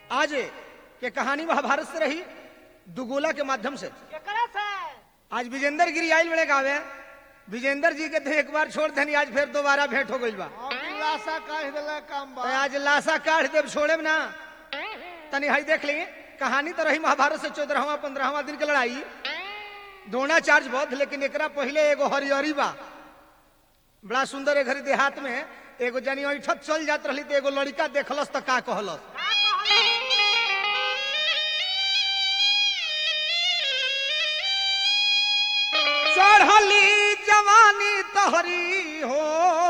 आज के कहानी महाभारत से रही दुगोला के माध्यम से केकरा से आज विजेंद्र गिरी आयल बड़े गावे विजेंद्र जी के थे एक बार छोड़ देनी आज फिर दोबारा भेंट हो गई बा हम लाशा काढ़ देला काम बा तो आज लाशा काढ़ देव छोड़े ना तनी हई देख ली कहानी तो रही महाभारत से चौदहवा पंद्रहवा दिन के लड़ाई द्रोणाचार्य बौद्ध लेकिन एकरा पहले एगो हरियरी बा बड़ा सुंदर ए घरी देहात में एगो जनी ऐठत चल जात रही तो एगो लड़का देखलस तो का कहलस चढ़ली जवानी तहरी हो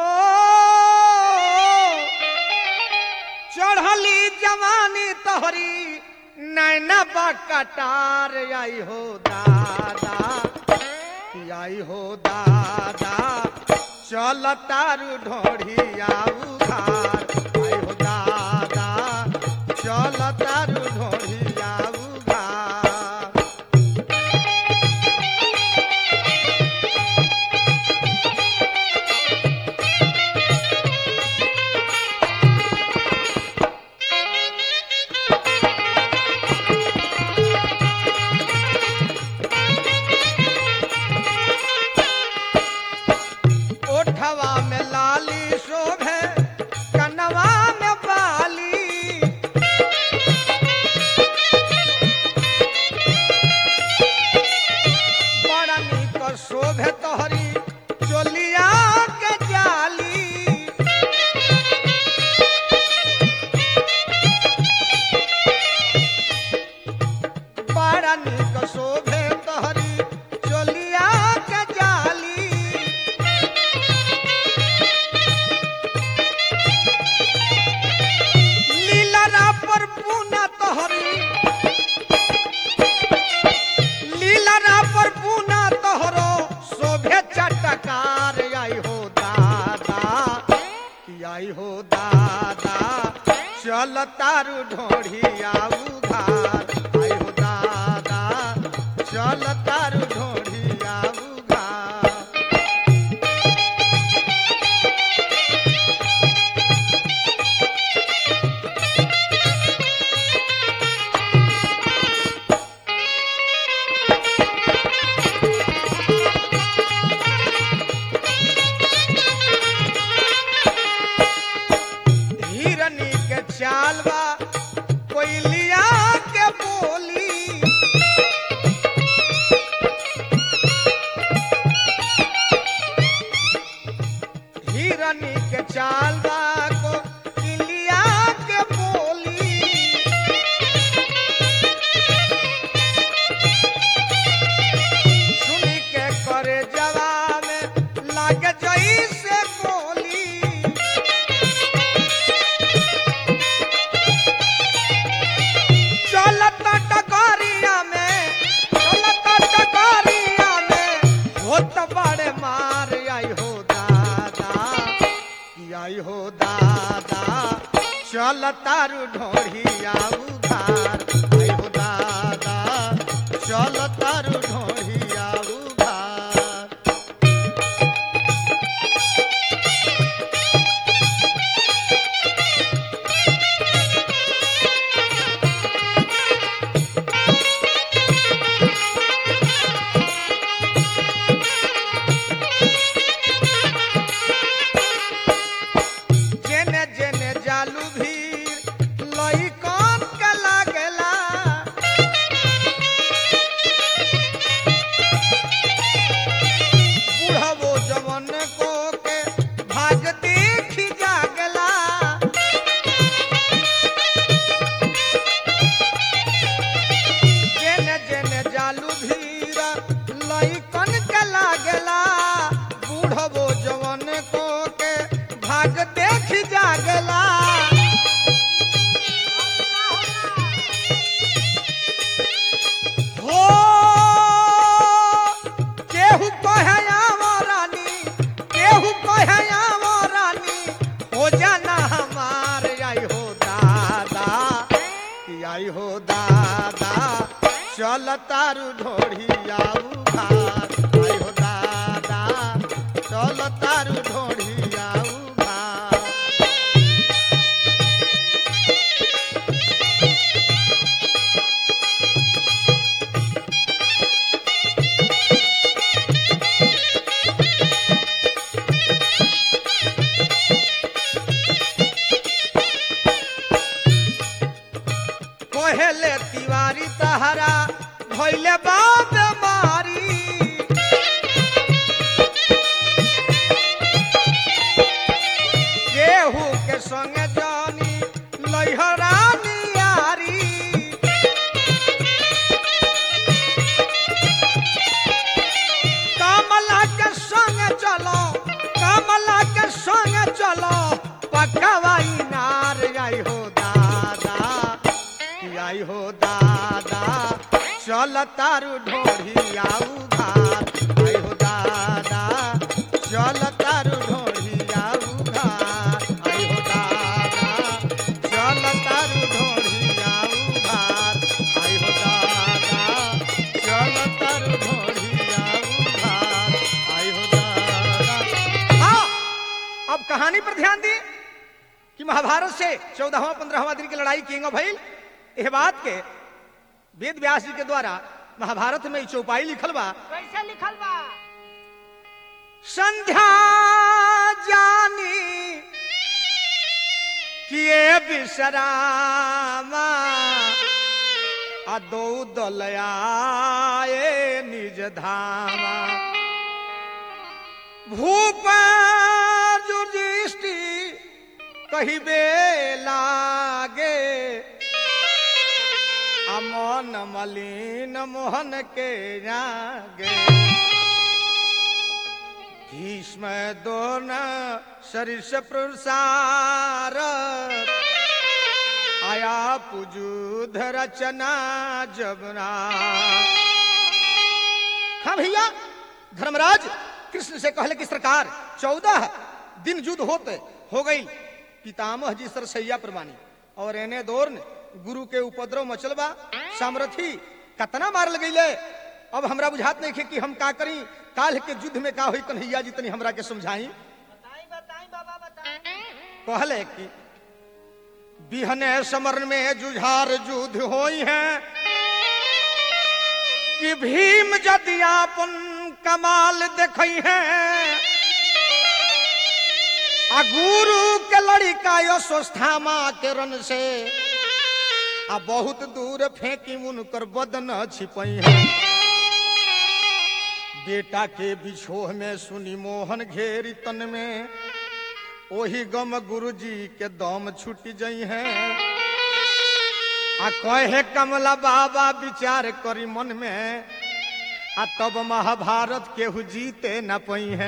चढ़ली जवानी तहरी नैना बा कटार आई हो दादा आई हो दादा चल तारू ढोढ़ी आऊ घार आई हो दादा चल तारू ढोढ़ी आऊ घार ओठवा में लाली शोभे कनवा में बाली बड़ा नीक शोभे तोहरी चोलिया के जाली बड़ा नीक शोभे तोहरी चोलिया के जाली लीलरा पर पूना तोहरी लीलरा पर पूना तोहरो शोभे चटकार आई हो दादा कि आई हो दादा चल तारू ढोढ़ी आऊ घार आई हो दादा चल तारू ढोढ़ी आऊ घार हिरनी के चालवा कोयलिया के बोली हिरनी के चालवा को इलिया के बोली सुनी के करे जवान लागे जई से बोली चलता टकरिया में चलता टकरिया में होत बड़े मार आई हो दादा कि आई हो दादा चल तारू ढोढ़ी आऊ घार आई हो दादा चल तारू ढोढ़ी आऊ घार जेने जेने जालू भीड़ लई कौन के लागेला बुढ़वो जवन को के भाग देखी जागला जेने जेने जालू भीड़ लई कौन के लागेला बुढ़वो जवन को के भाग देखी जागला हो केहू कहे आवो रानी केहू कहे आवो रानी हो जाना हमार आई हो दादा कि आई हो दादा चल तारू ढोढ़ी आऊ घार आई हो दादा चल तारू ढोढ़ी आऊ घार कहेले तिवारी तहरा भैले बाप मारी केहू के संगे जानी लैहरा नियारी कमला के संग चलो कमला के संग चलो पकवाई नार आई हो दादा आई हो दादा चल तारू ढोढ़ी आऊ घाट आई हो दादा चल तारू ढोढ़ी आऊ घाट आई हो दादा चल तारू ढोढ़ी आऊ घाट आई हो दादा चल तारू ढोढ़ी आऊ घाट आई हो दादा हाँ अब कहानी पर ध्यान दी कि महाभारत से चौदहवा पंद्रहवा दिन की लड़ाई किएंगे भइल यह बात के वेद व्यास जी के द्वारा महाभारत में ई चौपाई लिखल बा कैसे लिखल बा संध्या जानी किए विश्रामा आ दो दलयाए निज धामा भूप जुजिष्टि कहिबे लागे अमन मलिन मोहन के जागे भीष्म दोन सरिस प्रसार आया पुजूध रचना जबना हाँ भैया धर्मराज कृष्ण से कहले कि सरकार चौदह दिन युद्ध होते हो गई पितामह जी सरसैया प्रमाणी और एने दौर ने गुरु के उपद्रव मचल बा सामरथी कतना मार लगैले अब हमरा बुझात नहीं कि हम का करी काल के युद्ध में का हुई कन्हैया जी तनी हमरा के समझाई बताई बताई बाबा बताई कहले कि बिहने समर में जुझार युद्ध होई है कि भीम यदि आपन कमाल देखई है आ गुरु के लड़िका यशोस्थामा के रन से आ बहुत दूर फेंकी उनकर बदन छिपई है बेटा के बिछोह में सुनी मोहन घेरी तन में ओही गम गुरु जी के दम छूट जई है आ कहे कमला बाबा विचार करी मन में आ तब महाभारत केहू जीते न पई है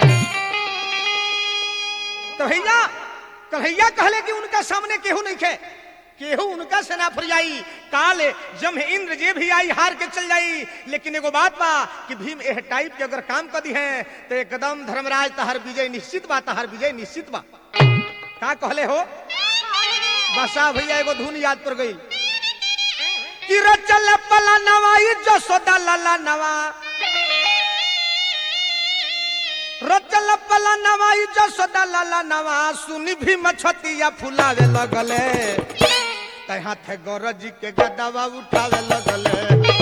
तो भैया कन्हैया कहले कि उनका सामने केहू नहीं खे केहू उनका सेना फरियाई काल जम इंद्र जे भी आई हार के चल जाई लेकिन एगो बात बा कि भीम एह टाइप के अगर काम कर दी है तो एकदम धर्मराज तहर विजय निश्चित बा तहर विजय निश्चित बा का कहले हो बसा भैया एगो धुन याद पर गई कि रचल पला नवाई जसोदा लला नवा रचल पला नवाई जसोदा लला नवा सुनी भी मछतिया फुलावे लगले तै हाथे गौरजी के गदवा उठावे लगले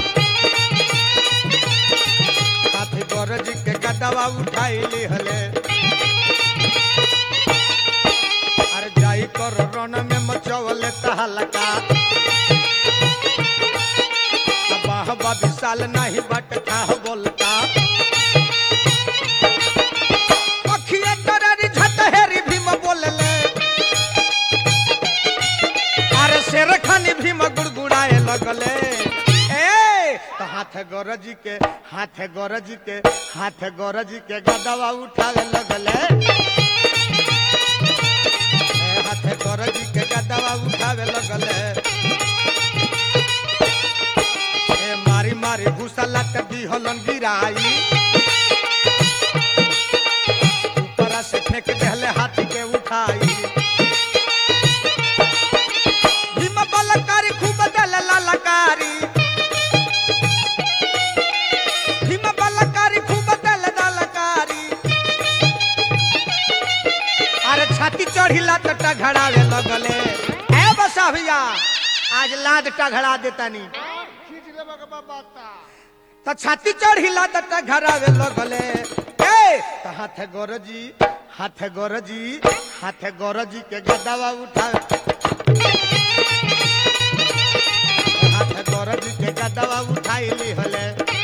हाथे गौरजी के गदवा उठाई लिहले अरे जाई कर रण में मचवले तहलका बाह बा विशाल नहीं बट था बोलता अखिए कररी झटहेरी भीम बोलले अरे शेर खानी भीम गुड़गुड़ाए लगले ए तो हाथ गौरजी के हाथ गौरजी के हाथ गौरजी के गदवा उठावे लगले ए, हाथ गौरजी के गदवा उठावे लगले ए मारी मारी घुसला के दिहलन गिराई ऊपरा से फेंक देहले हाथी के उठाई भीम बलकारी खूब दल ललकारी भीम बलकारी खूब दल दलकारी अरे छाती चढ़िला तो टघड़ावे लगले ए बसा भैया आज लाद टघड़ा देतानी खींच लेबा के बा बाता त छाती चढ़िला त टघड़ावे लगले ए त हाथ गोरजी हाथ गोरजी हाथ गोरजी के गदवा उठा गदवा उठाई ली हले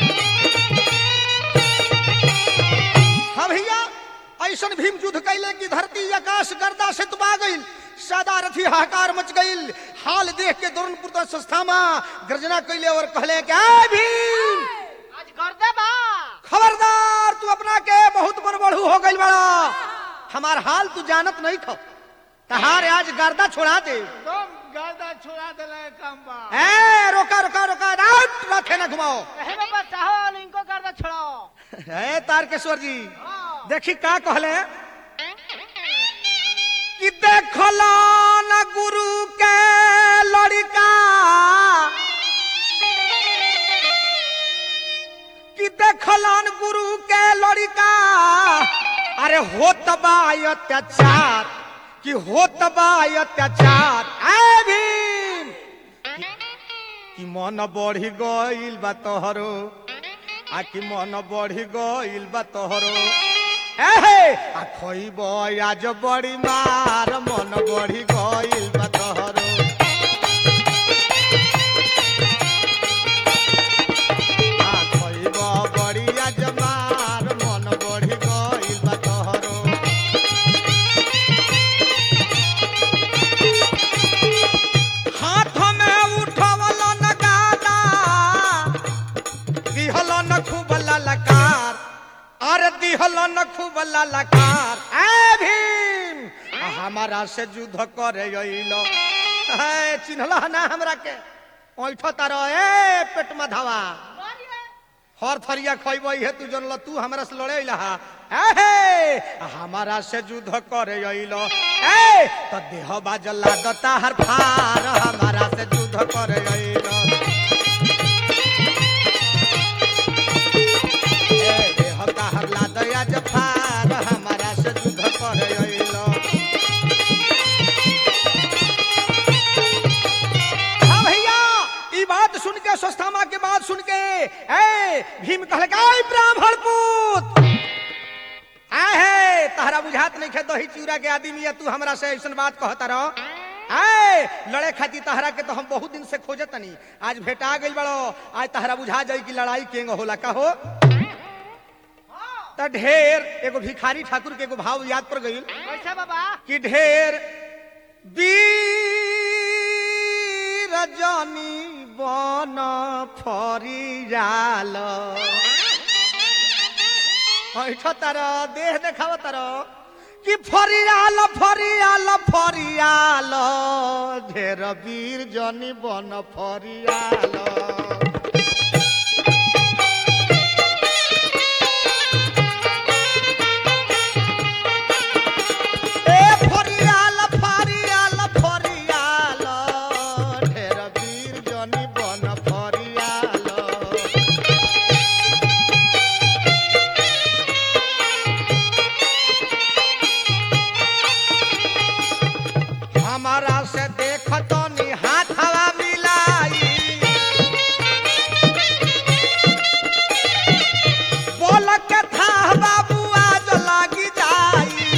हाँ भैया ऐसन भीम युद्ध कैले कि धरती आकाश गर्दा से तुबा गईल सादा रथी हाहाकार मच गईल हाल देख के द्रोणपुर संस्था में गर्जना कैले और कहले कि "ए भीम आज कर दे बा खबरदार तू अपना के बहुत बड़बड़ू हो गईल बड़ा हमार हाल तू जानत नहीं खो तहार आज गर्दा छोड़ा दे तुम गर्दा छुड़ा दिला काम बा ए रोका रोका रोका रात रखे न घुमाओ कहे बाबा चाहो इनको कर दे छोड़ो ए तारकेश्वर जी हाँ। देखी का कहले कि देखला न गुरु के लड़का कि देखलन गुरु के लड़का अरे होत बा अत्याचार कि होत बा अत्याचार ए भीम कि मन बढ़ी गइल बा तोहरो आ कि मन बढ़ी गइल बा तोहरो एहे आ खइब आज बड़ी मार मन बढ़ी गइल बा तोहरो आ खइब बड़ी आज मार मन बढ़ी गइल बा तोहरो हाथ में उठवल न गादा दिहल न खूब ललकार अरे दिहल न खूब ललकार ए भीम आ हमारा से युद्ध करे अइलो ए चिन्हला ना हमरा के ओइठ तारो ए पेट में धावा हर थरिया खइब हे तू जनल तू हमरा से लड़े अइला हा ए हमारा से युद्ध करे अइलो ए त देह बाजला दता हर फार हमारा से युद्ध करे अइलो ए देह ताहर ला दया जफार हमारा से युद्ध करे अइलो हाँ भैया ई बात सुन के स्वस्थामा के बात सुन के ए भीम कहले का "आई ब्राह्मण पुत आहे तहरा बुझात नहीं खे दही चूरा के आदमी या तू हमरा से ऐसन बात कहता रहो आए लड़े खातिर तहरा के तो हम बहुत दिन से खोजत तनी आज भेटा गइल बड़ो आज तहरा बुझा जाई कि लड़ाई केंग होला का हो त ढेर एगो भिखारी ठाकुर के एगो भाव याद पर गइल कैसे बाबा कि ढेर वीर जनी बन फरियाल ऐठ तार देह देखाव तार कि फरियाल फरियाल फरियाल ढेर वीर जनी बन फरियाल ए फरियाल फरियाल फरियाल ढेर वीर जनी बन फरियाल हमारा से देखत नी हाथ हवा मिलाई बोल के था बाबू आज लागी जाई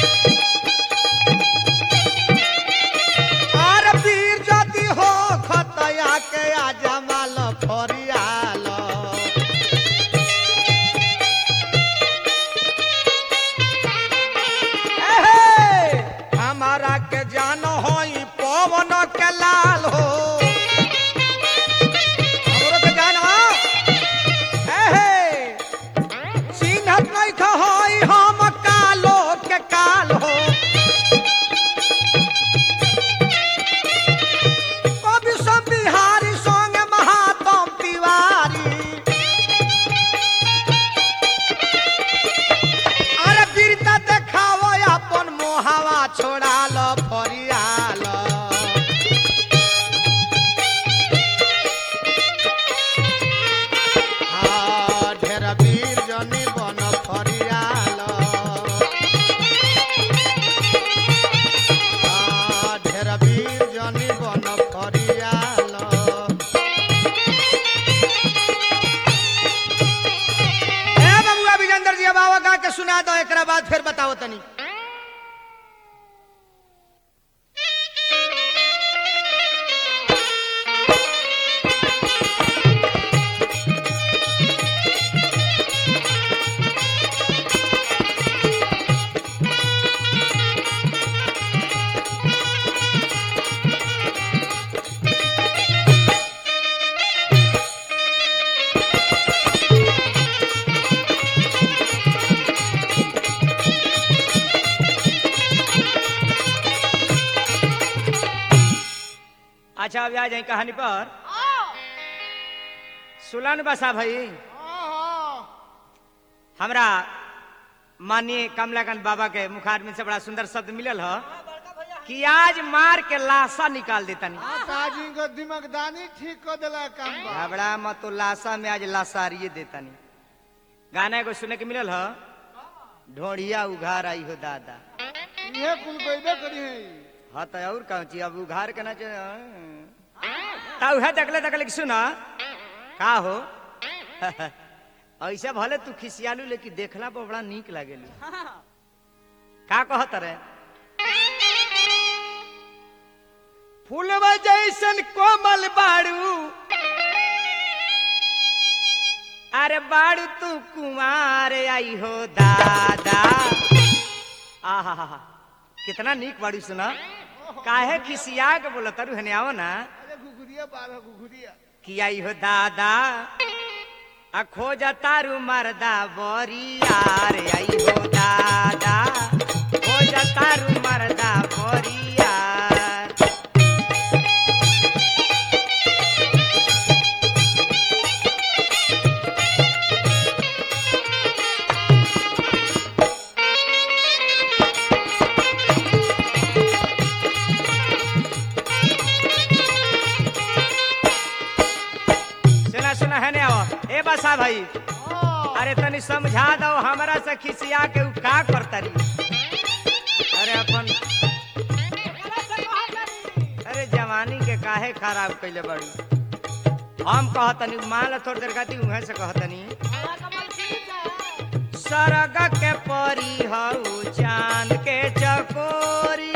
আর বীর যদি হো খতয়াকে আজামাল ফরিয়াল एहे, हमारा के जान होई पवन के लाल हो हमरो के जान हो एहे, चिन्हत नहीं होई हम कालो के काल हो कवि सब बिहारी संग महातम तिवारी अरे वीरता देखाव अपन मोहावा छोड़ाल फरियाल हाँ, ढेर वीर जनी बन फरियाल हाँ, ढेर वीर जनी बन फरियाल ए बबुआ विजेंद्र जी बाबा गा के सुना दो एकरा बाद फिर बताओ तनी आ जाए कहानी पर आओ सुलन बसा भाई हाँ हमरा माननीय कमलाकांत बाबा के मुखारबिंद से बड़ा सुंदर शब्द मिलल ह कि आज मार के लाशा निकाल देतनी हाँ ताजी को दिमकदानी ठीक कर दिला काम बा घबरा मत तो लाशा में आज लाशारिये देतनी गाना एगो सुने के मिलल ह ढोढ़िया उघार आई हो दादा ये कुल कोइबे करी है हाँ तो और कौन चीज अब उघार के ना ता उहे देखले देखले कि सुन का हो ऐसे भले तू खिसियालू लेकिन देखला पर बड़ा नीक लागेलू का कहत रे फूलवा जैसन कोमल बाड़ू अरे बाड़ू तू कुमार आई हो दादा आहा कितना नीक बाड़ू सुना काहे खिसिया के बोला तारू हने आओ ना अरे घुघुरिया बारह घुघुरिया कि आई हो दादा आ खोजा तारू मरदा बोरियार आई हो दादा खोजा तारू मरदा बोरियार सुना सुना है आओ ए बसा भाई हाँ अरे तनी समझा दो हमरा से खिसिया के उ का करतरी अरे अपन अरे जवानी के काहे खराब कैले बड़ी हम कहतनी मान लो थोड़ी देर खाती उहे से कहतनी सरग के परी हऊ चांद के चकोरी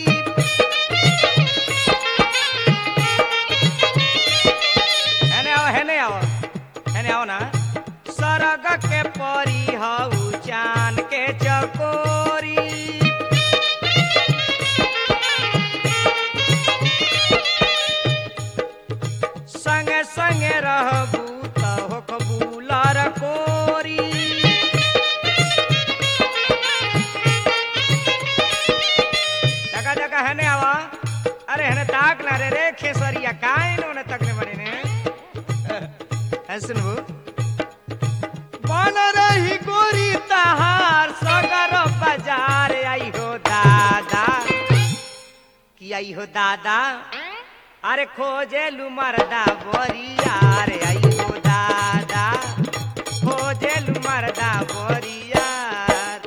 हेने आओ हेने आओ हेने आओ ना सरग के परी हऊ चांद के चकोरी संगे संगे रहबू त होखबू लर कोरी जगह जगह हेने आवा अरे हेने ताक ना रे रे खेसरिया काहे ने तकने बड़े ने है सुनबू बन रही गोरी तहार सगर बाजार आई हो दादा कि आई हो दादा अरे खोजे लू मरदा बोरियार आई हो दादा खोजे लू मरदा बोरियार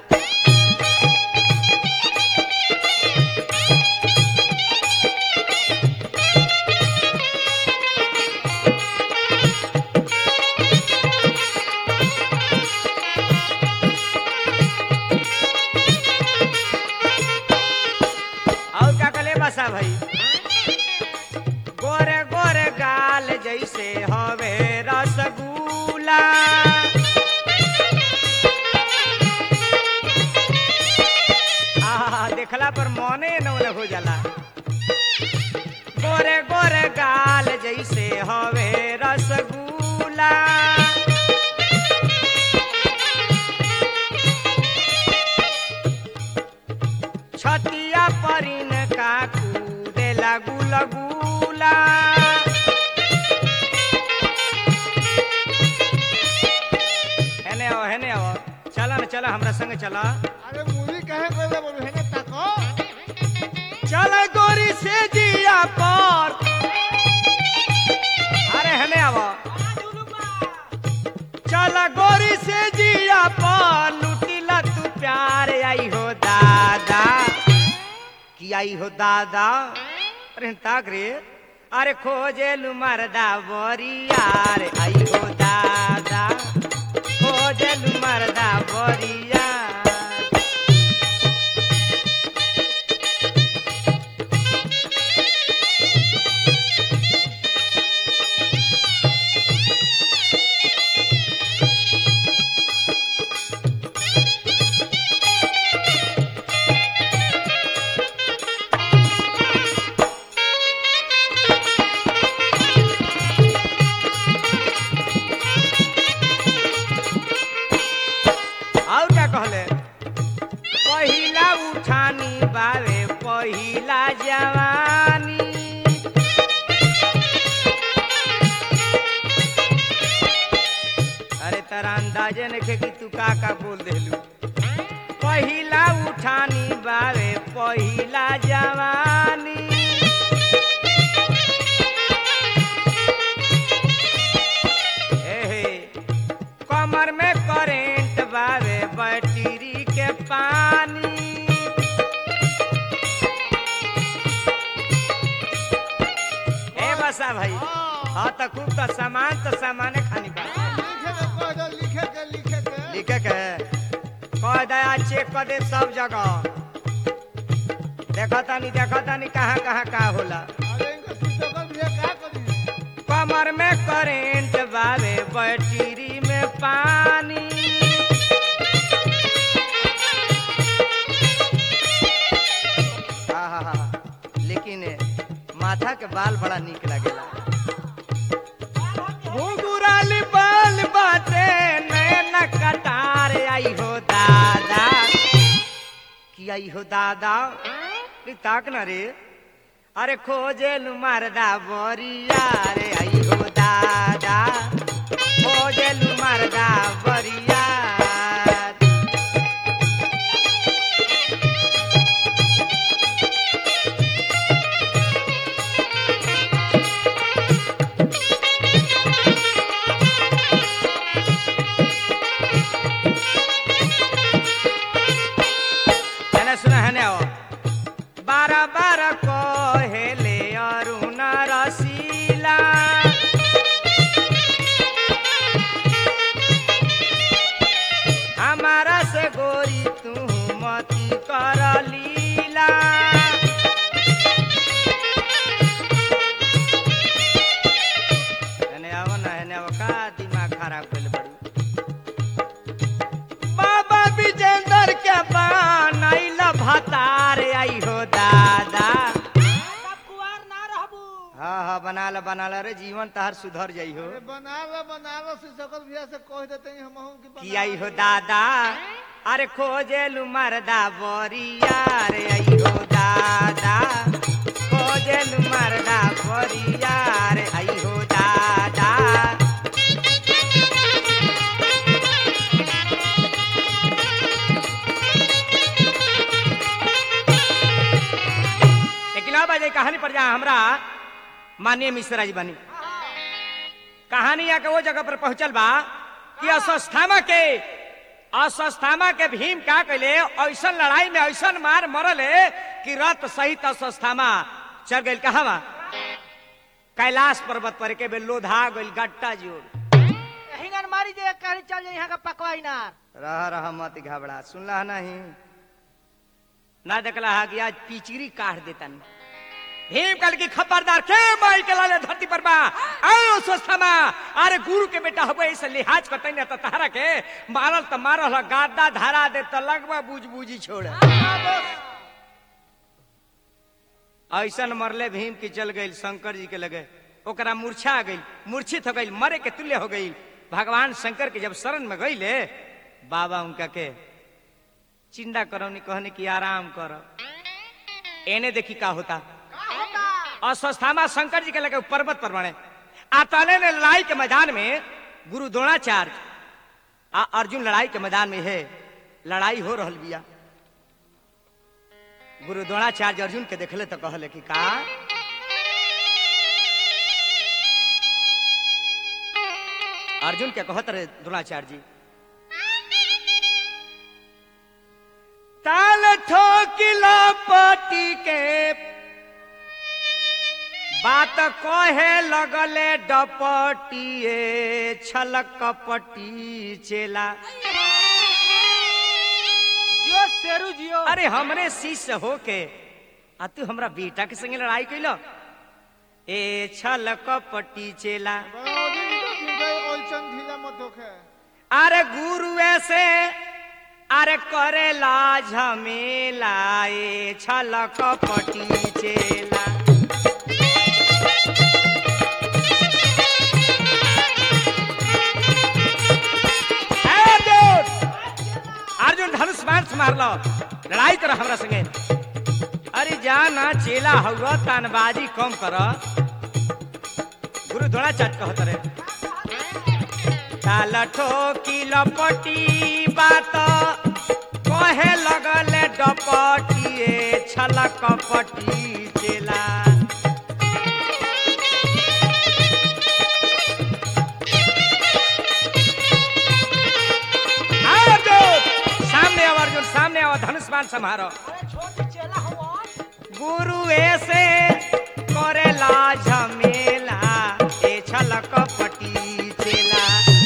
और क्या कले बसा भाई गोरे गोरे गाल जैसे हवे रसगुल्ला आहा, देखला पर मने नौन हो जाला गोरे गोरे गाल जैसे हवे रसगुल्ला छतिया परिन का कूदे लगू लगूला हेने आओ हेने आओ चला ना चला हमरा संग चला अरे मूवी कहे कोइबे बोलू है ना ताको चल गोरी से जिया पर अरे हेने आओ चल गोरी से जिया पर लुटिला तू प्यार आई हो दादा कि आई हो दादा अरे ताक रे अरे खोजे लू मरदा बोरियार आई हो दादा खोजे लू मरदा बोरियार अंदाजे नखे कि तू का का बोल देलू पहिला उठानी बावे पहिला जवानी हे हे, कमर में करेंट बावे बैटरी के पानी ए बसा भाई हाँ तो खूब तो सामान तो सामाने खानी बा लिखे के कह दो लिखे के लिखे के लिखे के कह दया चेक कर दे सब जगह देखा तानी देखा तानी कहाँ कहाँ का होला अरे इनको शिक्षक भी का करी कमर में करेंट बावे बैटरी में पानी आहा, लेकिन माथा के बाल बड़ा निक लगेला घुंघराली बाल बाटे नैन कटार आई हो दादा की आई हो दादा रे ताक ना रे अरे खोजे लू मरदा बरिया रे आई हो दादा खोजे लू मरदा बरिया है सुना है ना बारह बारह को हेले अरुण रसीला हमारा से गोरी तू मती कर लीला हेने आओ ना हेने आओ का दिमाग खराब कर बड़ी बाबा विजेंद्र के बनाइल भतार आई हो दादा सब कुआर ना रहबू हाँ हाँ बना ला बना ला रे जीवन तहार सुधर जाइ हो अरे बना लो बना लो शिक्षक भैया से कह देते हैं हम कि बना कि आई हो दादा अरे खोजेलू मरदा बोरिया रे आई हो दादा खोजेलू मरदा बोरिया रे आई हो दादा लेकिन अब आ जाए कहानी पर जा हमरा माननीय मिश्रा जी बनी कहानी आके वो जगह पर पहुंचल बा कि अस्वस्थामा के अस्वस्थामा के भीम का कैले ऐसन लड़ाई में ऐसन मार मरले कि रथ सहित अस्वस्थामा चल गई कहा बा कैलाश पर्वत पर के बे लोधा गइल गट्टा जोड़ हिंगन मारी दे कहानी चल जाए यहाँ का पकवाई नार रह रह मत घबरा सुनला नहीं ना देखला हा कि आज पिचरी काट देता भीम कल की खबरदार के माई के लाले धरती पर बा आओ स्वस्थमा अरे गुरु के बेटा हबे ऐसे लिहाज करते न त तहरा के मारल त मारल ह, गादा धारा दे त लगवा बुझ बुझी छोड़ ऐसन मरले भीम की चल गई शंकर जी के लगे ओकरा मूर्छा आ गई मूर्छित हो गई मरे के तुल्य हो गई भगवान शंकर के जब शरण में गईले बाबा उनका के चिंता करौनी कहने की आराम कर एने देखी का होता अस्वस्थामा शंकर जी के लगे पर्वत पर बने आताने ने लड़ाई के मैदान में गुरु द्रोणाचार्य आ अर्जुन लड़ाई के मैदान में है लड़ाई हो रहल बिया गुरु द्रोणाचार्य अर्जुन के देखले तो कहले कि का अर्जुन के कहत रहे द्रोणाचार्य जी ताल ठोकिला पटी के बात कहे लगले डपटिए छलक कपटी चेला जियो शेरू जियो अरे हमरे शिष्य होके आ तू हमरा बेटा के संगे लड़ाई कैलो ए छल कपटी चेला ओलचन ढीला मत होखे अरे गुरु ऐसे अरे करेला झमेला ए छल कपटी चेला ए अर्जुन अर्जुन धनुष बाण से मारलो लड़ाई कर हमरा संगे अरे जा ना चेला हुआ तानबाजी कम कर गुरु द्रोणाचार्य कहत रहे ताल ठोकी लपटी बात कहे लगले डपटिए छलक पटी चेला आओ अर्जुन सामने आओ अर्जुन सामने आओ धनुष बाण समारो अरे छोटी चेला हुआ गुरु ऐसे करेला झमेला ए छलक पटी चेला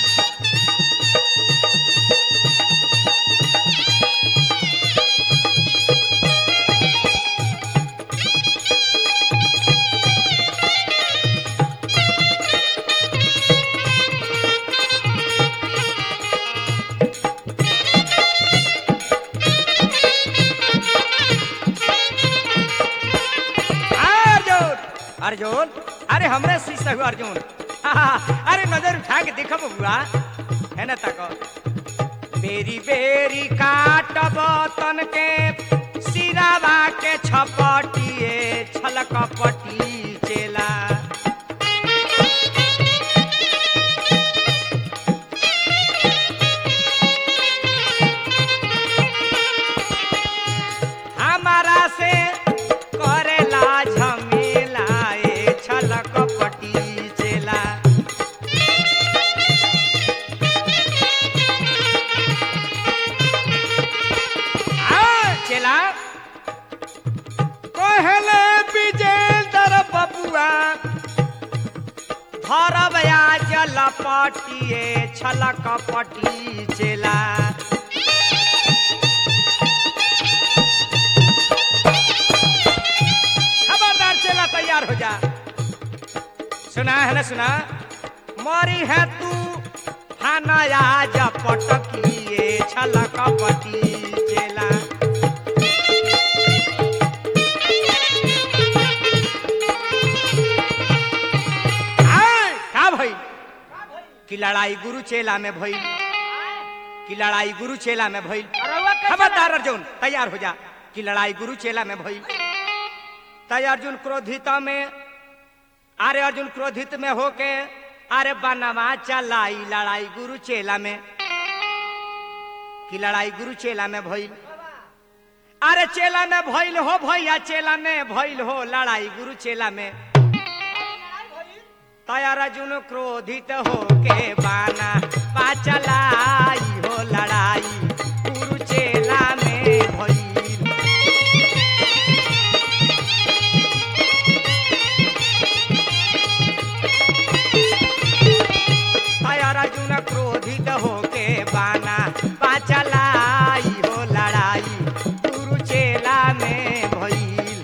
अर्जुन अर्जुन अरे हमरे शीशा हुआ अर्जुन आहा, अरे नजर उठा के देखब हुआ है ना तक बेरी बेरी काटब तन के सिरावा के छपटिए छलक पटी चेला हमारा से करेला झमेला ए छलक पटी चेला आ, चेला कहले विजेंद्र बबुआ धरब आज लपटिए छलक पटी चेला खबरदार चेला तैयार हो जा सुना है ना सुना मरी है तू हानाया पटकिए छलक पटी चेला आय, का भई कि लड़ाई गुरु चेला में भई कि लड़ाई गुरु चेला में भई रउआ कैसे खबरदार अर्जुन तैयार हो जा कि लड़ाई गुरु चेला में भई तय अर्जुन क्रोधिता में अरे अर्जुन क्रोधित में होके अरे बनवा चलाई लड़ाई गुरु चेला में कि लड़ाई गुरु चेला में भइल अरे चेला में भइल हो भैया चेला में भइल हो लड़ाई गुरु चेला में तया अर्जुन क्रोधित होके बाना पाचलाई हो लड़ाई गुरु चेला में भइल तया अर्जुन क्रोधित होके बाना पाचलाई हो लड़ाई गुरु चेला में भइल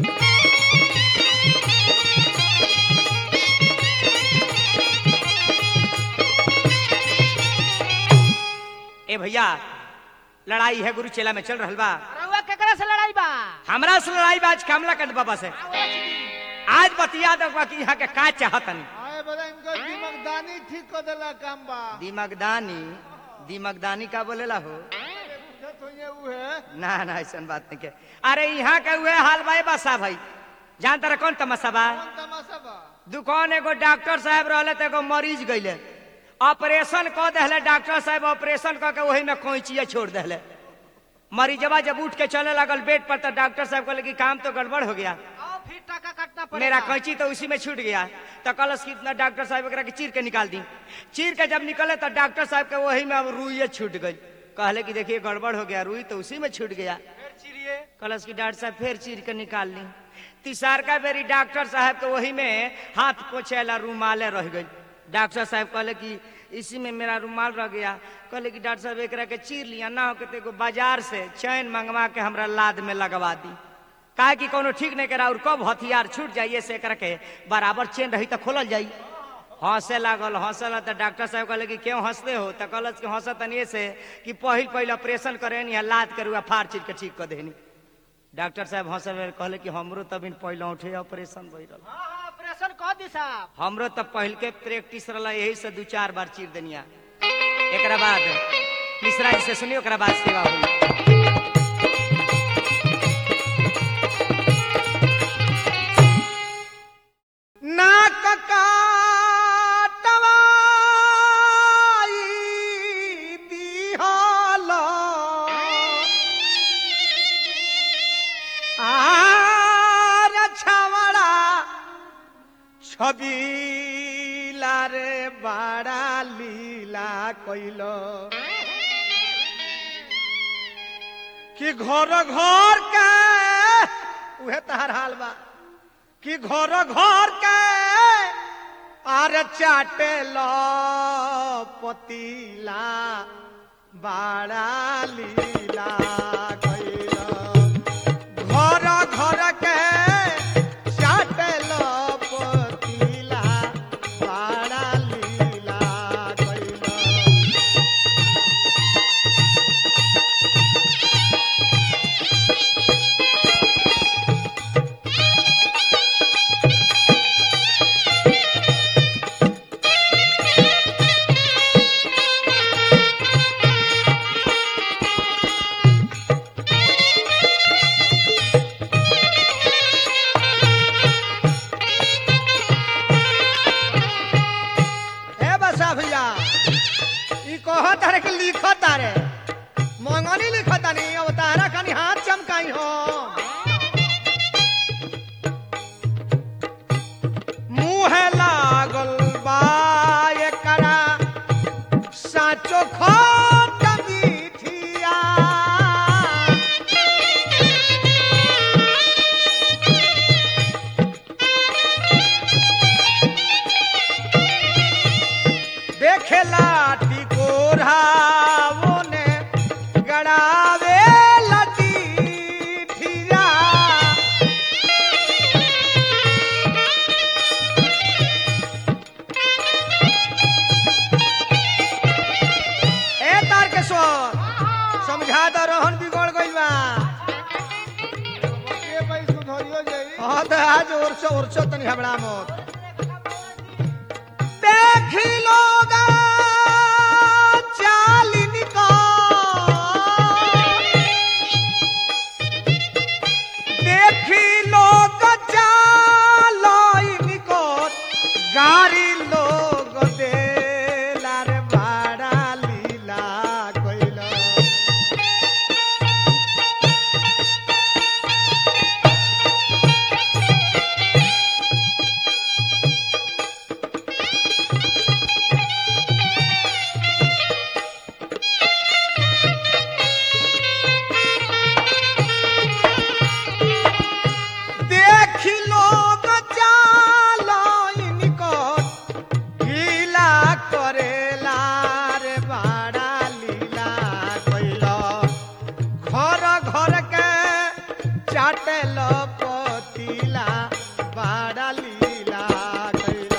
ए भैया लड़ाई है गुरु चेला में चल रहल बा रउआ केकरा से लड़ाई बा हमरा से लड़ाई बा आज कमला कंद बाबा से आज बतिया दो कि यहाँ के का चाहतन आए बड़ा इनको दिमागदानी ठीक कर देला काम बा दिमकदानी दिमकदानी का बोलेला हो पूछत होइए उ है ना ना ऐसा बात नहीं के अरे यहाँ के हुए हाल भाई बसा भाई जान तारा कौन तमाशा बा कौन तमाशा बा दुकान एगो डॉक्टर साहब रहले तो एगो मरीज गईले ऑपरेशन क देले डॉक्टर साहब ऑपरेशन क के वही में कोइचिया छोड़ देले मरीजवा जब उठ के चले लगल बेड पर तो डॉक्टर साहब कहले कि काम तो गड़बड़ हो गया आओ फिर टाका काटना पड़ेगा मेरा कैंची तो उसी में छूट गया तो कलश कितना डॉक्टर साहब एकरा के चीर के निकाल दी चीर के जब निकले तो डॉक्टर साहब के वही में अब रुइये छूट गई कहले कि देखिए गड़बड़ हो गया रुई तो उसी में छूट गया फिर चिरिए कलश की डॉक्टर साहब फिर चीर के निकाल ली तीसर का बेरी डॉक्टर साहब के वही में हाथ पोछेला रुमाले रह गई डॉक्टर साहब कहले कि इसी में मेरा रुमाल रह गया कहले कि डॉक्टर साहब एकरा के चीर लिया ना हो के तो एगो बाजार से चैन मंगवा के हमरा लाद में लगवा दी काहे कि कोनो ठीक नहीं करा और कब हथियार छूट जाइए से एकरा के बराबर चेन रही तो खोलल जाई हंसे लागल हंसल तो डॉक्टर साहब कहले कि क्यों हंसते हो तो कहलस कि हंसत तनिए से कि पहिल पहिल ऑपरेशन करे या लाद करुआ फाड़ चीर के ठीक कर देनी डॉक्टर साहब हंसे बेर कहले कि हमरो तब पहले उठे ऑपरेशन भइल रहल हाँ हाँ ऑपरेशन कह दी साहब हमरो तब पहल के प्रैक्टिस रहला यही से दू चार बार चीर देनिया एकरा बाद मिश्रा जी से सुनियो ओकरा बाद सेवा हुई नाक काटवाई रे बड़ा लीला कइलो कि घर घर के उहे तहर हाल बा कि घर घर के आर चाटे लो पतीला बड़ा लीला कइलो घर घर के चाटे लो पतीला बड़ा लीला कइलो हे बसा भैया ई कह तारे के लिख तारे मंगनी लिख तानी अब तारा खानी हाथ चमकाई हो मुँह लागल बा एकरा साचो खोट मीठिया देखेला टिकोरावो ने गड़ावे लतीठिया ए तारकेश्वर समझा दो रोहन बिगड़ गइल बा के भाई सुधरियो जाई हाँ तो आज ओरसो ओरसो तनी हबड़ा मत देखी लोग चालिन को देखी लोग चालिन को गाड़ी लोग देला रे बड़ा लीला कइला देखी लोग चालो इनको लीला करेला रे बड़ा लीला कइलो घर घर के चाटेल पतीला बड़ा लीला कइलो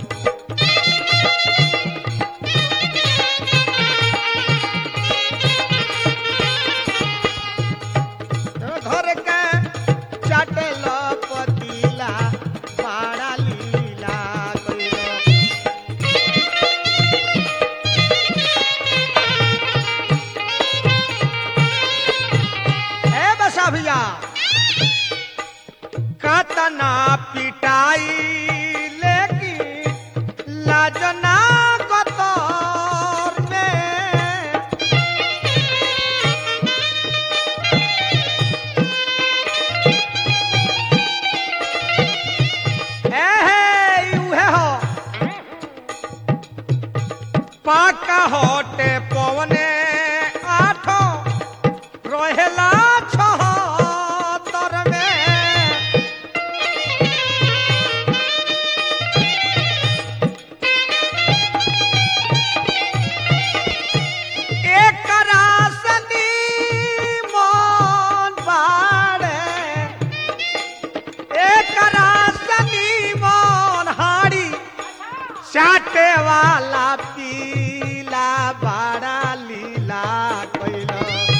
घर के चटल पतीला बड़ा लीला कइलो ए बसा भैया कतना पिटाई लेकिन लाजना कतर में एहे, उहे हो। पाका होटे पवने आठो रहेला छहत्तर में एक रासनी मन बाड़े एक रासनी मन हाड़ी चाटे वाला पीला बड़ा लीला कइलो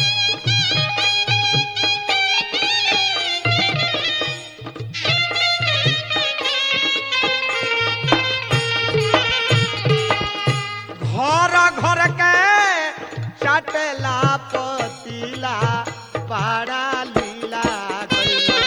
घर घर के चाटेला पतीला बड़ा लीला कइलो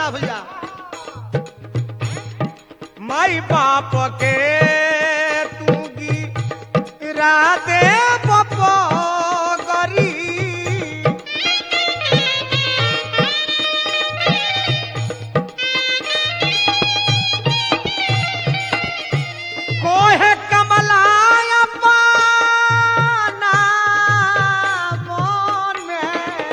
बसा भैया माई बाप के तू गिरा दे गरी कोहे कमलाय पाना मन में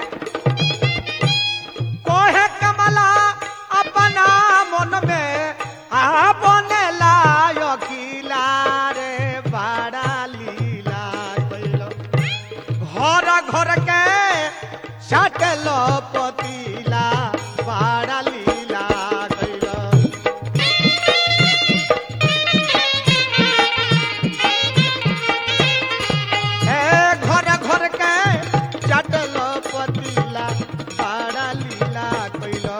कोहे कमला अपना मन में आपने लायो किला रे बड़ा लीला कइलो घर घर के साटल पतीला बड़ा लीला कइलो ए घर घर के चटल पतीला बड़ा लीला कइलो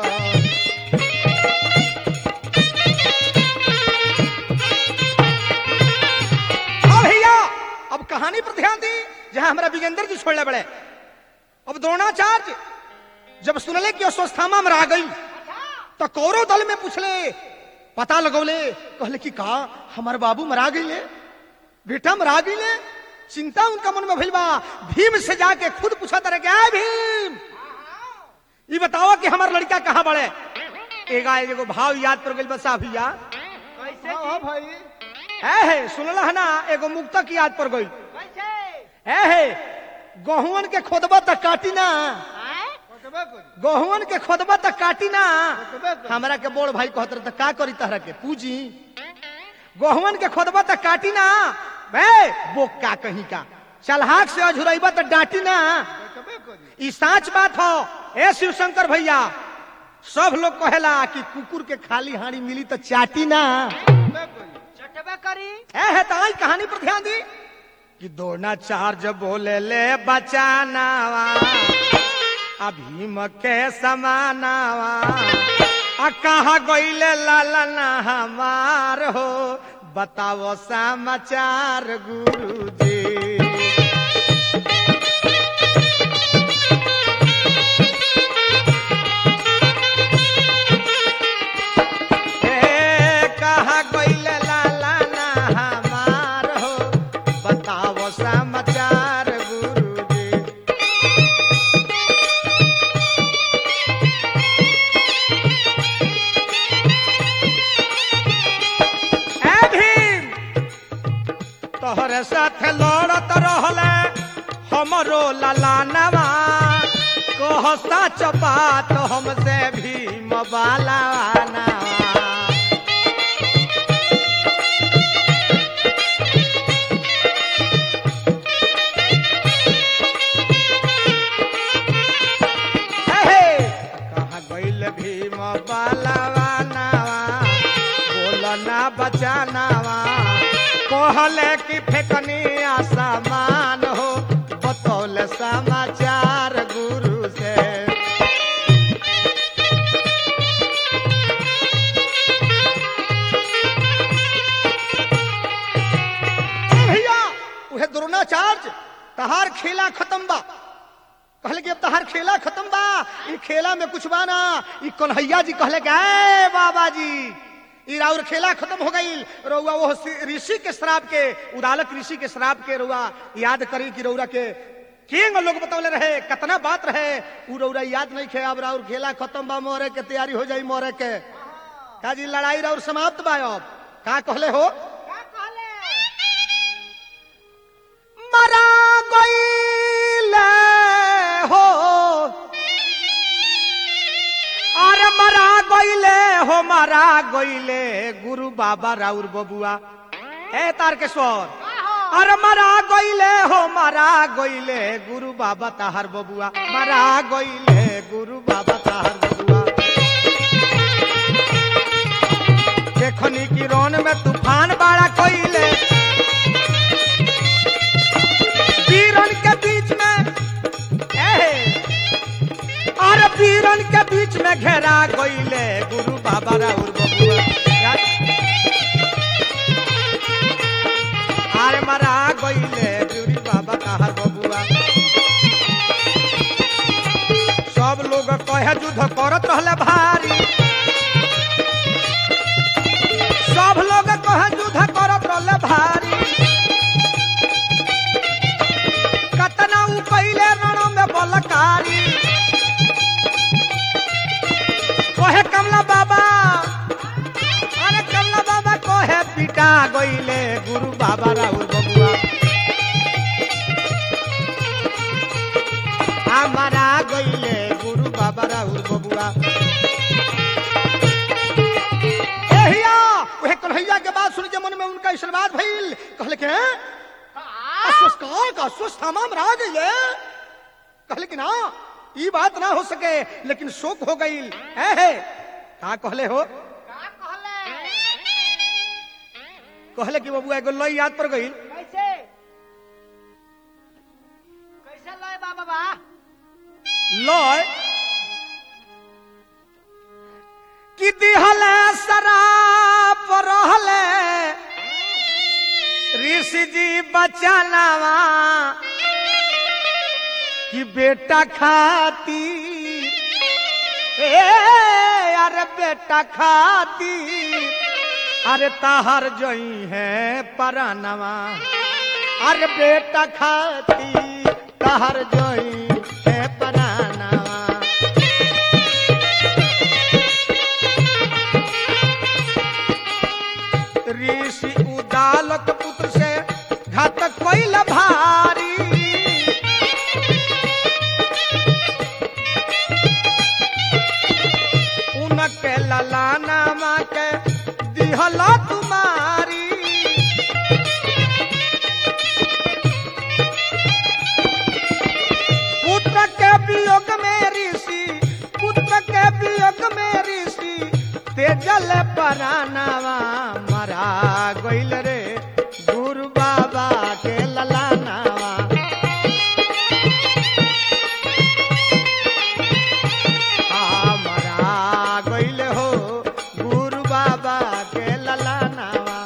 हाँ भैया अब कहानी पर ध्यान दी जहां हमारा विजेंद्र जी छोड़ले बड़े अब द्रोणाचार्य जब सुनले कि अस्वस्थामा में रह गई तो कौरव दल में पूछले पता लगौले कहले कि का हमार बाबू मरा गईले बेटा मरा गईले चिंता उनका मन में भइल बा भीम से जाके खुद पूछा तरह के आए भीम ये बताओ कि हमार लड़का कहाँ बड़े एगा एगो भाव याद पर गइल बसा भैया कैसे हाँ हाँ भाई है है सुनला है ना एगो मुक्तक याद पर गइल कैसे है है गहुवन के खोदबा तक काटी ना आए? कटबे करी गहुवन के खोदबा तक काटी ना कटबे करी हमरा के बोल भाई कहत रहे त का करी तहरा के पूजी गहुवन के खोदबा तक काटी ना बे बोका कहीं का चलहाक से अझुरैबा त डांटी ना कटबे करी ई साच बात हो ए शिव शंकर भैया सब लोग कहेला कि कुकुर के खाली हाड़ी मिली तो चाटी ना कटबे करी चटबे करी ए है ताई कहानी पर ध्यान दी कि दौड़ना चार्ज बोले ले बचानावा आ भीम के समानावा आ कहा गईले लालना हमार हो बताओ समाचार गुरु जी ए, कहा गईले लालना हमार हो बताओ समाचार गुरु जी ए भीम तोहरे साथे लड़त रहले हमरो ललानवा कह सच बात हमसे भीम बालानवा हे हे, कहाँ गइल भीम बालावानावा बोलना बचानावा कहले कि फेकनी आसमान हो बतौल समाचार गुरु से भैया उहे द्रोणाचार्य तहार खेला खत्म बा कहले कि अब तहार खेला खत्म बा ई खेला में कुछ बा ना ई कन्हैया जी कहले कि ए बाबा जी ई राउर खेला खत्म हो गई रउआ वो ऋषि के श्राप के उदालक ऋषि के श्राप के रउआ याद करी कि रउरा के किंग लोग बतौले रहे कितना बात रहे उ रउरा याद नहीं खे अब राउर खेला खत्म बा मोरे के तैयारी हो जाई मोरे के का जी लड़ाई राउर समाप्त बा अब का कहले हो का कहले मरा गईले हो अरे मरा गईले हो मरा गईले गुरु बाबा राउर बबुआ ए तारकेश्वर अरे मरा गईले हो मरा गईले गुरु बाबा ताहार बबुआ मरा गईले गुरु बाबा ताहार बबुआ देखनी की रोन में तूफान बाड़ा कोइले वीरन के बीच में ए, अरे वीरन के बीच में घेरा गईले गुरु बाबा राउर बबुआ अरे मरा गईले गुरु बाबा कहर बबुआ सब लोग कहे युद्ध करत रहले भारी एहिया वह कन्हैया के बात सुन के मन में उनका आशीर्वाद भइल कहले के अस्वस्थ का का अस्वस्थ हमाम रह गइले कहले कि ना ई बात ना हो सके लेकिन शोक हो गइल है है का कहले हो का कहले कहले कि बबुआ एगो लई याद पर गइल कैसे कैसे लय बा बाबा लय कि दिहले शराब रहले ऋषि जी बचानावा कि बेटा खाती ए अरे बेटा खाती अरे ताहर जोई है परानवा अरे बेटा खाती ताहर जोई है परानवा ऋषि उदालक पुत्र से घातक कोइल भारी उनके ललाना माँ के दिहला तुम्हारी पुत्र के वियोग में ऋषि पुत्र के वियोग में ऋषि तेजल परानावा मरा गइल रे गुरु बाबा के ललानावा आ, मरा गइल हो गुरु बाबा के ललानावा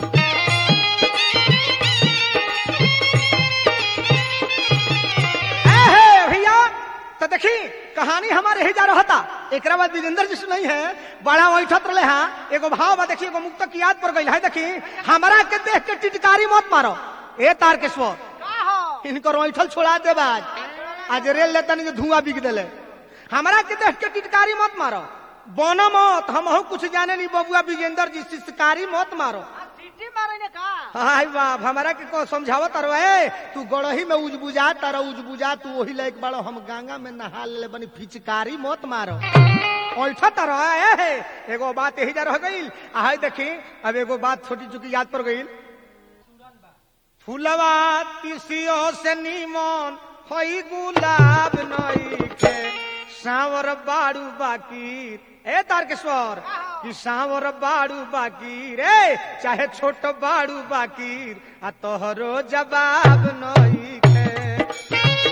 एहे भैया तो देखी कहानी हमारे ही जा रहा था एक बाद विजेंद्र जी से नहीं है बड़ा वैठत रहे हाँ एगो भाव बा देखी एगो मुक्त की याद पर गई है देखी हमारा के देख के टिटकारी मत मारो ए तार के स्वर का हो इनकर वैठल छोड़ा दे आज आज रेल लेता नहीं धुआं बिक दिले हमारा के देख के टिटकारी मत मारो बोना मत हम कुछ जाने नहीं बबुआ विजेंद्र जी शिष्टकारी मत मारो आ सीटी मारे ने का हाय बाप हमारा के को समझावत रहे तू गड़ही में उज बुझा तारा उज बुझा तू वही लायक बाड़ो हम गंगा में नहा ले बनी फिचकारी मत मारो ऐठा तारा है एगो बात यही जा रह गईल आ हाय देखी अब एगो बात छोटी चुकी याद पर गईल फूलवा तिसियो से नीमन होई गुलाब नई के सावर बाड़ू बाकी ए तारकेश्वर कि सावर बाड़ू बाकी रे चाहे छोट बाड़ू बाकी आ तोहरो जवाब नई के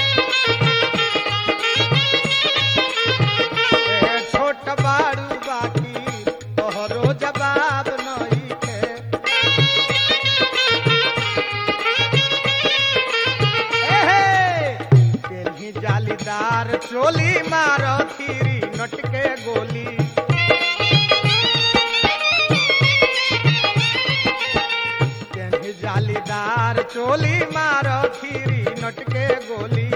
ए छोट बाड़ू बाकी तोहरो जवाब नई के एहे, केल्ही जालीदार चोली मारो खीरी नटके गोली केल्ही जालीदार चोली मारो खीरी नटके गोली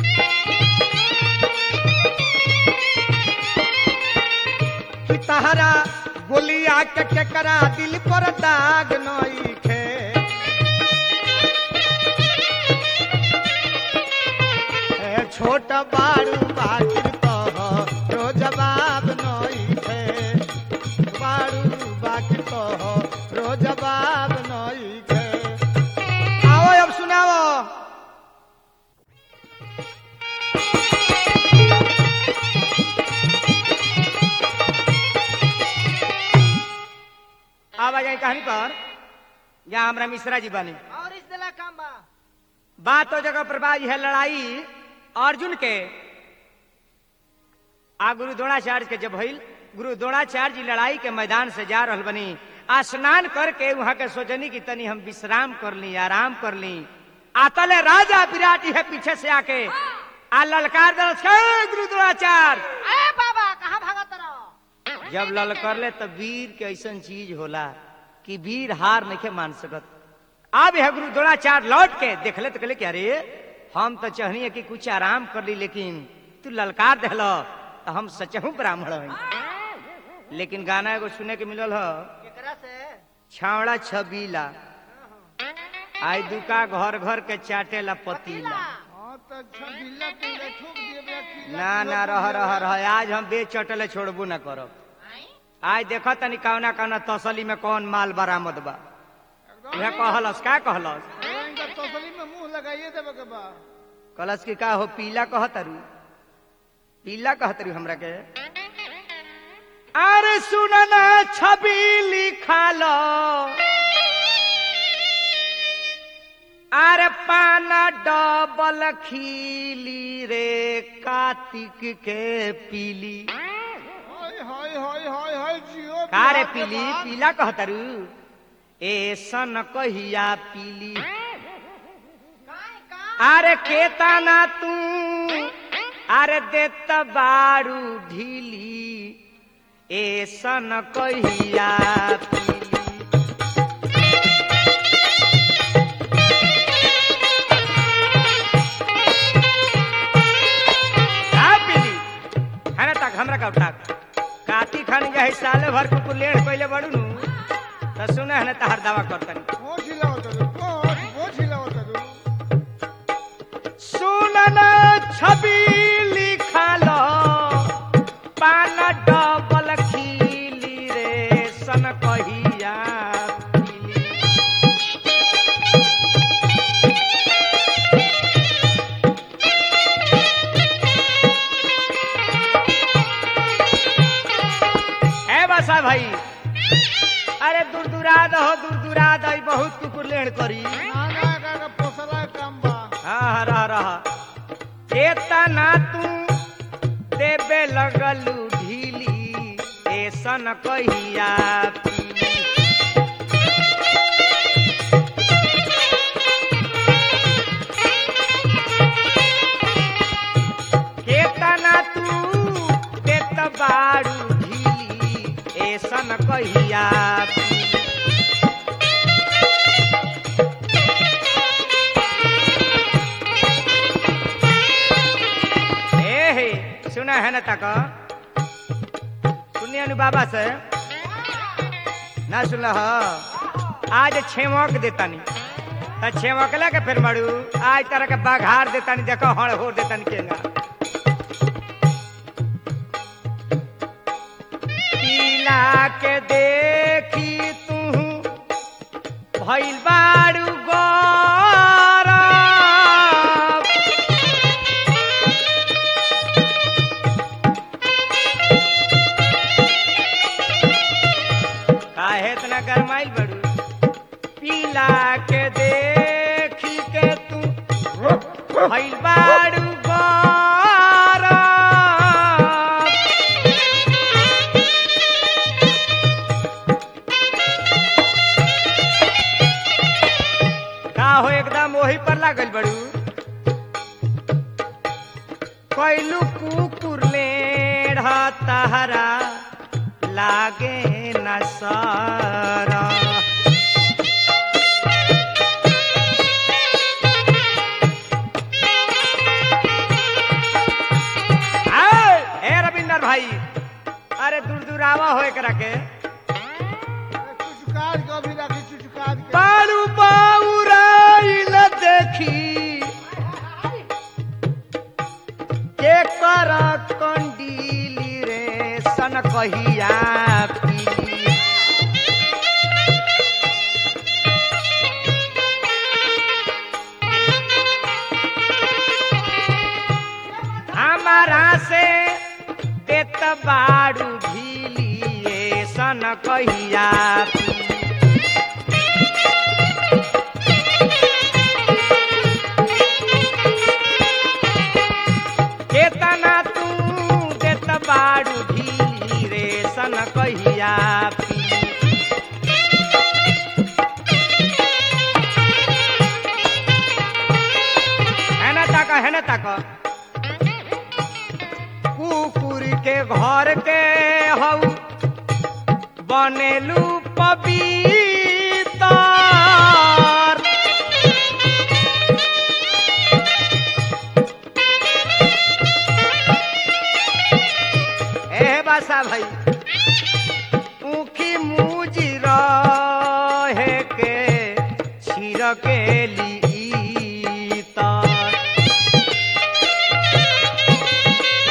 कि तहरा गोलिया के केकरा दिल पर दाग नई खे ए छोट बाड़ू बाकिर कह रो जवाब नई थे बाड़ू बाकिर कह रो जवाब नई थे आओ अब सुनाओ अब आ जाए कहानी पर यहाँ हमारा मिश्रा जी बने और इस दिला काम बा बात तो जगह पर बाज है लड़ाई अर्जुन के आ गुरु द्रोणाचार्य के जब भइल गुरु द्रोणाचार्य जी लड़ाई के मैदान से जा रहल बनी आ स्नान करके वहां के सोचनी की तनी हम विश्राम कर ली आराम कर ली आतले राजा विराट है पीछे से आके आ ललकार दरस "हे गुरु द्रोणाचार्य ए बाबा कहाँ भागत रहो जब ललकर ले तब वीर के ऐसा चीज होला कि वीर हार नहीं मान सकत अब यह गुरु द्रोणाचार्य लौट के देखले तो कहले कि अरे हम तो चाहनी है कि कुछ आराम कर ली लेकिन तू ललकार दहलो तो हम सचहू ब्राह्मण हई लेकिन गाना एगो सुने के मिलल ह केकरा से छावड़ा छबीला आई दुका घर घर के चाटेला पतीला हाँ तो अच्छा बिल्ला तुमने ठोक दिए बेटा ना ना रह रह रह आज हम बेच चटले छोड़बू ना करब आज देखो तनी कौना कौना तसली में कौन माल बरामद बा यह कहलस का कहलस इनका तसली में मुंह लगाइए देवे के बा कहलस कि का हो पीला कहतरू पीला कहतरू हमरा के अरे सुनना छवि लिखाल अरे पाना डबल खीली रे कार्तिक के पीली हाय हाय हाय हाय हाय जियो का रे बिहार के पीली बात। पीला कहतरू ए सन कहिया पीली अरे केताना तू अरे देत बारू ढीली ए सन कहिया पीली का पीली खाना तक हमरा का उठा काती खानी जाए साले भर कुकुर लेड़ पहले बड़ू नु त सुने हने तहर दावा करतनी कोच हिलावत रू कोच कोच हिलावत रू सुनन छवि लिखल पान डबल खीली रे सन कहिया पीली। ए बसा भाई अरे दूर दूरा दहो दूर दूरा दही बहुत कुकुर लेड़ करी ना ना का का पोसला काम बा हाँ रह रह केतना तू देबे लगलू ढीली ऐसन कहिया पीली। केतना तू देत बारू ढीली ऐसन कहिया पीली। ए हे सुना है ना तक सुनिए नु बाबा से ना सुनल ह आज छेमक देतानी त छेमकला के फिर मड़ू आज तरह के बाघार देतानी देखो हड़ हो देतानी केंगा पीला के देखी तू भइल बारू गौरव काहे इतना गरमाइल बड़ू पीला के देखी के तू भइल बारू गौरव का हो एकदम वही पर लागल बड़ू कैलू कुकुर लेढ़ तहरा लागे न सारा आए, ए रविंदर भाई अरे दूर दूर आवा हो एकरा के चुचकार के अभी राखी चुचकार के बारू बाउराइल देखी के कर कंडीली रे सन कहिया पीली हमारा से देत बारू ढीली ए सन कहिया पीली केतना तू देत बारू ढीली रे सन कहिया पीली। हेने ताक हेने ताक कुकुर के घर के हऊ बनेलू पपीता ए बासा भाई ऊखी मुजी रहे के छिर के ली तर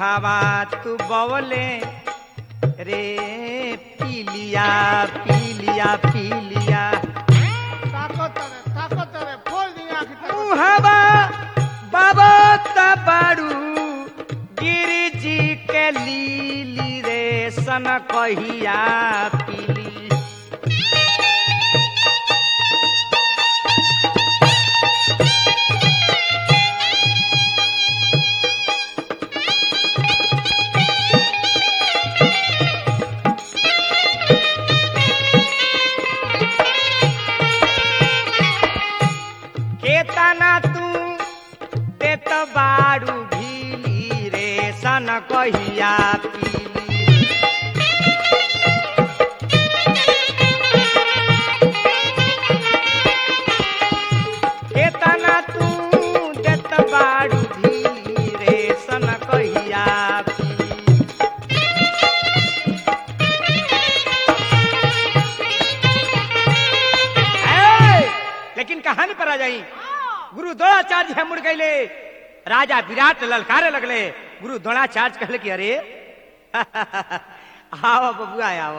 मुहावा तू बवले रे पीलिया पीलिया पीलिया ताको तरे ताको तरे खोल दी आँख ताको मुहावा बाबा तबाड़ू गिरी जी के लीली रे सन कहिया पीली केतना तू देत बाड़ू भीली रे सन कहिया पीली केतना तू देत बाड़ू भीली रे सन कहिया पीली ए, लेकिन कहानी पर आ जाई गुरु द्रोणाचार्य है मुड़ गईले राजा विराट ललकारे लगले गुरु द्रोणाचार्य कहले कि अरे आओ बबुआ आओ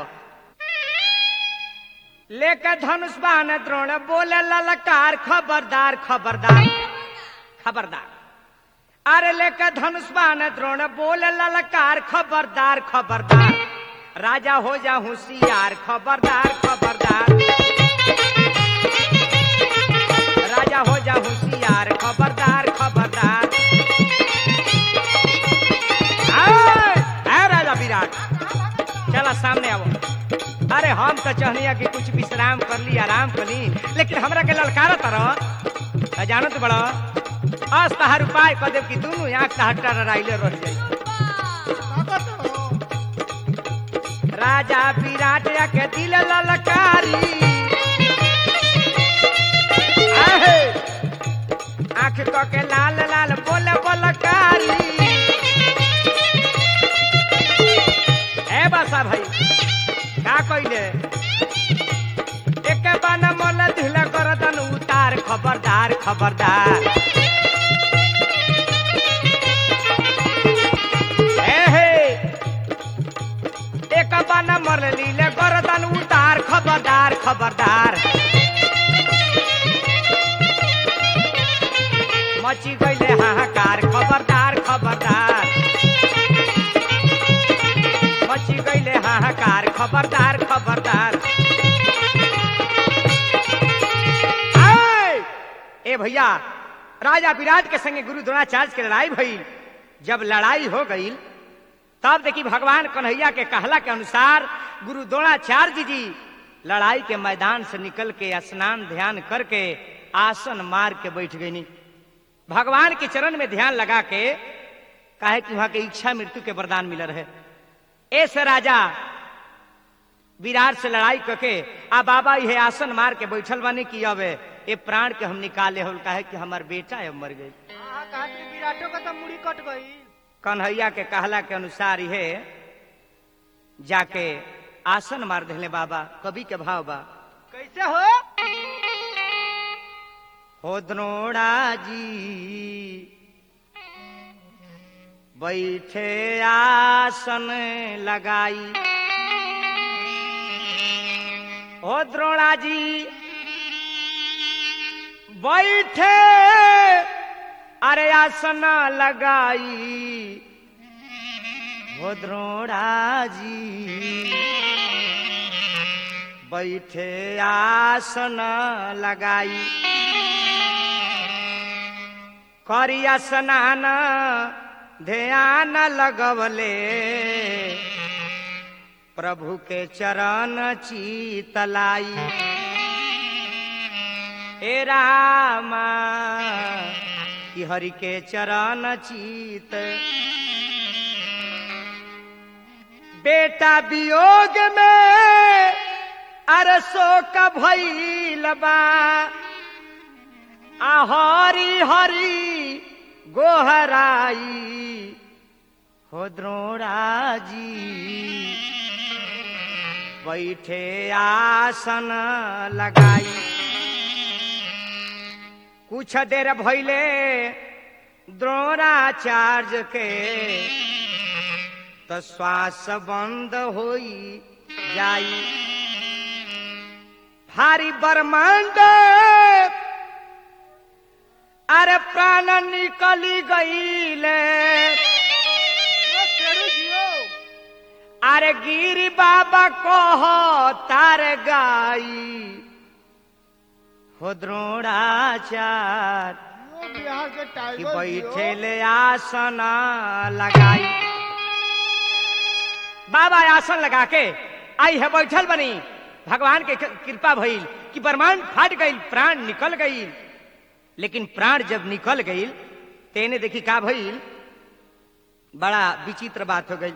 लेकर धनुष बाण द्रोण बोले ललकार खबरदार खबरदार खबरदार अरे लेकर धनुष बाण द्रोण बोले ललकार खबरदार खबरदार राजा हो जा होशियार खबरदार खबरदार राजा हो जा होशियार खबरदार खबरदार आए, आए राजा विराट चला सामने आओ अरे हम तो चाहनिया कि कुछ विश्राम कर ली आराम कर ली लेकिन हमरा के ललकारा तरह जानत बड़ा अस तहार उपाय कर देव कि दोनों आंख तहार टराइले रह जाई ताको तरो राजा विराट के दिल ललकारी आहे। आंख क के लाल लाल बोले बलकारी ए बासा भाई का कइले एक बान मोल ढिला कर दन उतार खबरदार खबरदार ए हे एक बाना मर लीले गर्दन उतार खबरदार खबरदार मची गईले हाहाकार खबरदार खबरदार मची गईले हाहाकार खबरदार खबरदार आए! ए भैया राजा विराट के संगे गुरु द्रोणाचार्य के लड़ाई भई जब लड़ाई हो गई तब देखी भगवान कन्हैया के कहला के अनुसार गुरु द्रोणाचार्य जी लड़ाई के मैदान से निकल के स्नान ध्यान करके आसन मार के बैठ गई भगवान के चरण में ध्यान लगा के काहे कि वहां के इच्छा मृत्यु के वरदान मिल रहे ऐसे राजा विराट से लड़ाई करके आ बाबा यह आसन मार के बैठल बानी कि अब ये प्राण के हम निकाले हो काहे कि हमार बेटा अब मर गई हाँ, कहा कि विराटो का तो मुड़ी कट गई कन्हैया के कहला के अनुसार ये जाके आसन मार दिले बाबा कवि के भाव बा कैसे हो हो द्रोणा जी बैठे आसन लगाई हो द्रोणा जी बैठे अरे आसन लगाई हो द्रोणा जी बैठे आसन लगाई करिया स्नान ध्यान लगवले प्रभु के चरण चीतलाई हे रामा कि हरि के चरण चीत बेटा वियोग में अरसो का भइल बा आ हरी हरी गोहराई हो द्रोणा जी बैठे आसन लगाई कुछ देर भइले द्रोणाचार्य के तो श्वास बंद होई जाई भारी ब्रह्मांड अरे प्राण निकली गईले अरे गिरी बाबा कह तार गाई हो द्रोणाचार यो बिहार के कि टाइगर बैठे ले आसन लगाई बाबा आसन लगा के आई है बैठल बनी भगवान के कृपा भइल कि ब्रह्मांड फाट गईल प्राण निकल गईल लेकिन प्राण जब निकल गईल तेने देखी का भइल बड़ा विचित्र बात हो गई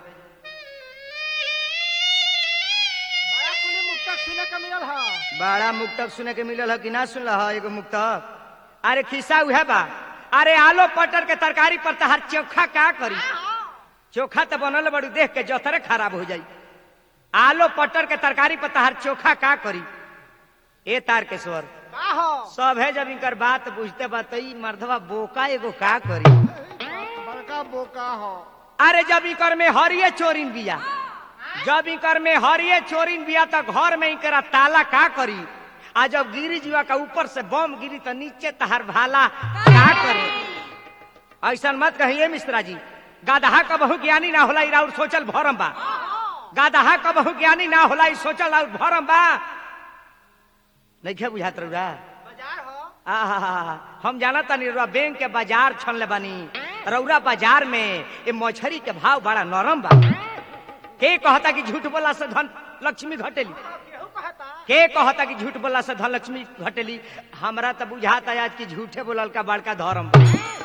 बड़ा कुली मुक्तक सुने का मिलल ह बड़ा मुक्तक सुने के मिलल है कि ना सुनल है एगो मुक्तक अरे खिस्सा उहे बा अरे आलो पटर के तरकारी पर तहार चोखा का करी चोखा तो बनल बड़ू देख के जोतरे खराब हो जाई आलो पटर के तरकारी पर तहार चोखा का करी ए तार के स्वर का हो सब है जब इनकर बात बुझते बतई मर्दवा बोका एगो का करी बड़का बोका हो अरे जब इकर में हरिये चोरिन बिया जब इकर में हरिये चोरिन बिया तो घर में इकरा ताला का करी आ जब गिरी जीवा का ऊपर से बम गिरी तो नीचे तहार भाला का करे ऐसा मत कहिए मिश्रा जी गादहा का बहु ज्ञानी ना होला इरा और सोचल भरम बा गादहा का बहु ज्ञानी ना होला ई सोचल और भरम बा नहीं क्या बुझात रहुआ बाजार हो आहा, हम जाना तानी रउरा बैंक के बाजार छनले बानी रउरा बाजार में ये मछरी के भाव बड़ा नरम बा के कहता कि झूठ बोला से धन लक्ष्मी घटेली केहू कहता के कहता कि झूठ बोला से धन लक्ष्मी घटेली हमरा तो बुझाता आज कि झूठे बोलल का बड़का धर्म बा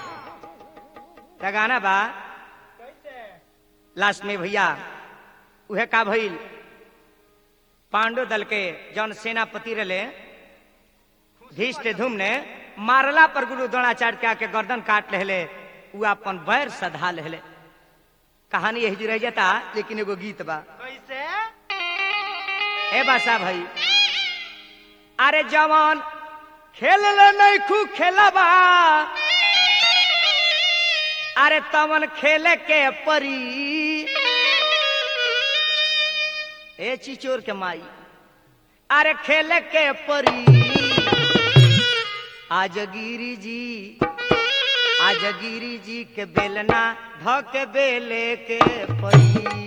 त गाना बा लास्ट में भैया उहे का भइल पांडव दल के जौन सेनापति रहे भीष्ट धूम ने मारला पर गुरु द्रोणाचार्य के आके गर्दन काट लेले उ अपन बैर सधा लेले कहानी यही जी रह जाता लेकिन एगो गीत बा कैसे ए बासा भाई अरे जवान खेल ले नहीं खू खेलबा अरे तवन खेले के परी ए चिचोर के माई अरे खेले के परी आज गिरी जी आज गिरी जी के बेलना ध के बेले के परी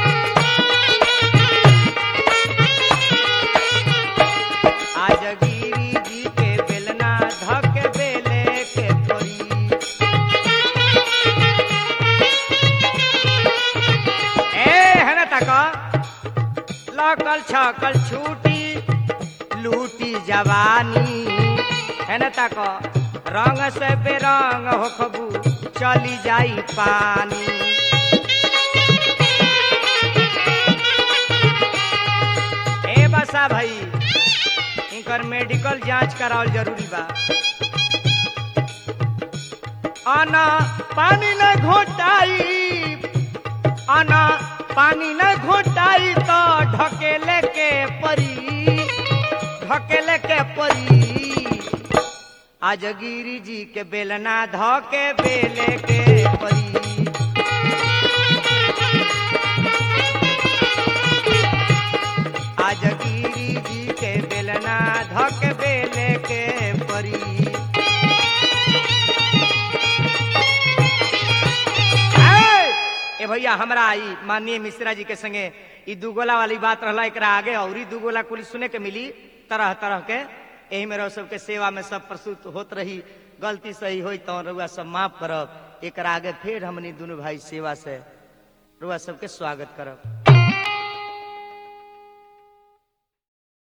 आज गिरी जी के बेलना धक बेले के परी ए है ना तक लकल छकल छूटी लूटी जवानी है ना तक रंग से बेरंग हो खबू चली जाई पानी ए बसा भाई इनकर मेडिकल जांच करावल जरूरी बा आना पानी न घोटाई आना पानी न घोटाई तो ढकेले के परी ढकेले के परी आज गिरी जी के बेलना धके बेले के परी आज गिरी जी के बेलना धक बेले के परी ए भैया हमरा ई माननीय मिश्रा जी के संगे ई दुगोला वाली बात रहला एकरा आगे और ही दुगोला कुल सुने के मिली तरह तरह के एही में रहो सबके सेवा में सब प्रस्तुत होत रही गलती सही होई तो रउआ सब माफ करब एकरा आगे फिर हमनी दुनू भाई सेवा से रउआ सबके स्वागत करब